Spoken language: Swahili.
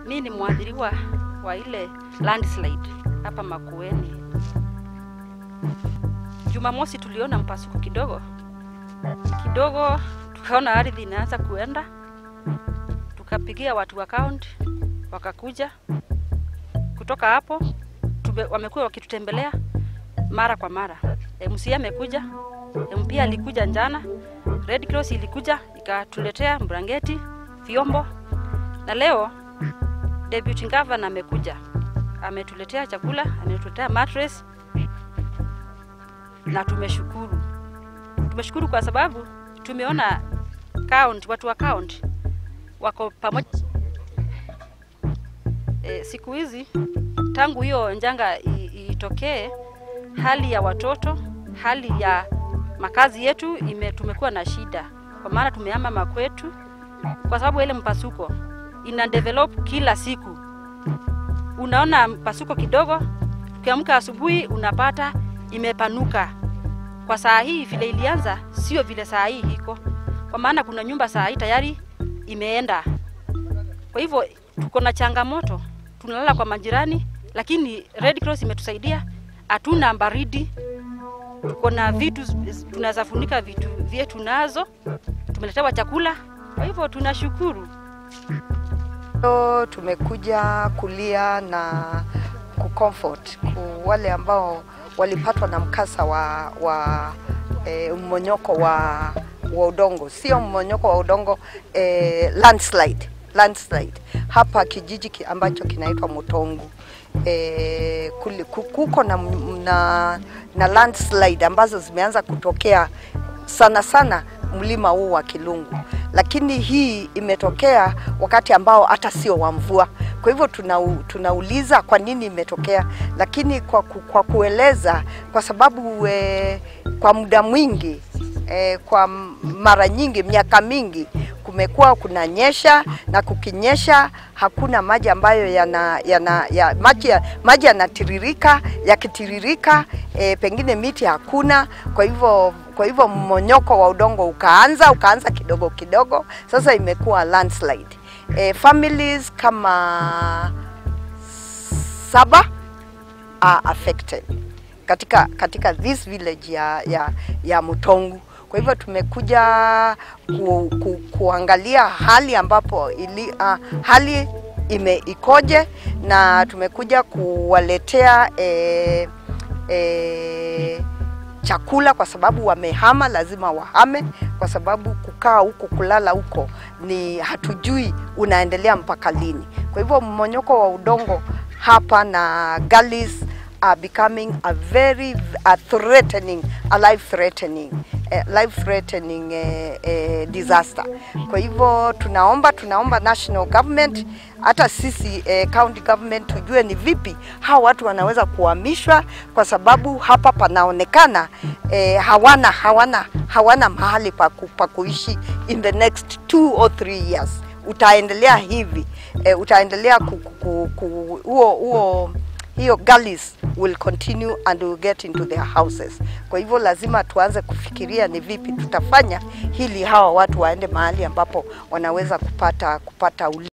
Mi ni mwadhiriwa wa ile landslide hapa Makueni. Jumamosi tuliona mpasuko kidogo kidogo, tukaona ardhi inaanza kuenda, tukapigia watu wa kaunti wakakuja. Kutoka hapo tume, wamekuwa wakitutembelea mara kwa mara. MCA amekuja, MP alikuja njana, Red Cross ilikuja ikatuletea brangeti, vyombo, na leo deputy governor amekuja ametuletea chakula, ametuletea mattress na tumeshukuru. Tumeshukuru kwa sababu tumeona count, watu wa count wako pamoja. E, siku hizi tangu hiyo njanga i- itokee, hali ya watoto, hali ya makazi yetu ime, tumekuwa na shida, kwa maana tumehama makwetu kwa sababu ya ile mpasuko ina develop kila siku. Unaona mpasuko kidogo, ukiamka asubuhi unapata imepanuka. Kwa saa hii vile ilianza sio vile saa hii iko, kwa maana kuna nyumba saa hii tayari imeenda. Kwa hivyo tuko na changamoto, tunalala kwa majirani, lakini Red Cross imetusaidia, hatuna baridi, tuko na vitu tunaweza funika vitu vyetu nazo, tumeletewa chakula, kwa hivyo tunashukuru. Leo tumekuja kulia na kucomfort ku wale ambao walipatwa na mkasa wa, wa e, mmonyoko wa, wa udongo, sio mmonyoko wa udongo e, landslide, landslide hapa kijiji ki- ambacho kinaitwa Mutongu. E, kuli- ku- kuko na, na, na landslide ambazo zimeanza kutokea sana sana mlima huu wa Kilungu, lakini hii imetokea wakati ambao hata sio wa mvua. Kwa hivyo tuna, tunauliza kwa nini imetokea, lakini kwa, ku, kwa kueleza kwa sababu e, kwa muda mwingi e, kwa mara nyingi miaka mingi kumekuwa kunanyesha na kukinyesha hakuna maji ambayo yana, yana, ya, maji, ya- maji yanatiririka yakitiririka e, pengine miti hakuna kwa hivyo kwa hivyo mmonyoko wa udongo ukaanza ukaanza kidogo kidogo sasa imekuwa landslide e, families kama saba are affected katika katika this village ya ya, ya Mutongu. Kwa hivyo tumekuja ku, ku, kuangalia hali ambapo ili, uh, hali ime ikoje na tumekuja kuwaletea eh, eh, chakula kwa sababu wamehama, lazima wahame, kwa sababu kukaa huko kulala huko ni hatujui unaendelea mpaka lini. Kwa hivyo mmonyoko wa udongo hapa na gullies are becoming a very a threatening, a life threatening, eh, life threatening eh, eh, disaster. Kwa hivyo tunaomba tunaomba national government hata sisi eh, county government tujue ni vipi hawa watu wanaweza kuhamishwa, kwa sababu hapa panaonekana eh, hawana hawana hawana mahali pa, ku, pa kuishi in the next two or three years. Utaendelea hivi eh, utaendelea ku, ku, ku, huo huo hiyo gullies will continue and will get into their houses. Kwa hivyo lazima tuanze kufikiria ni vipi tutafanya hili hawa watu waende mahali ambapo wanaweza kupata kupata uli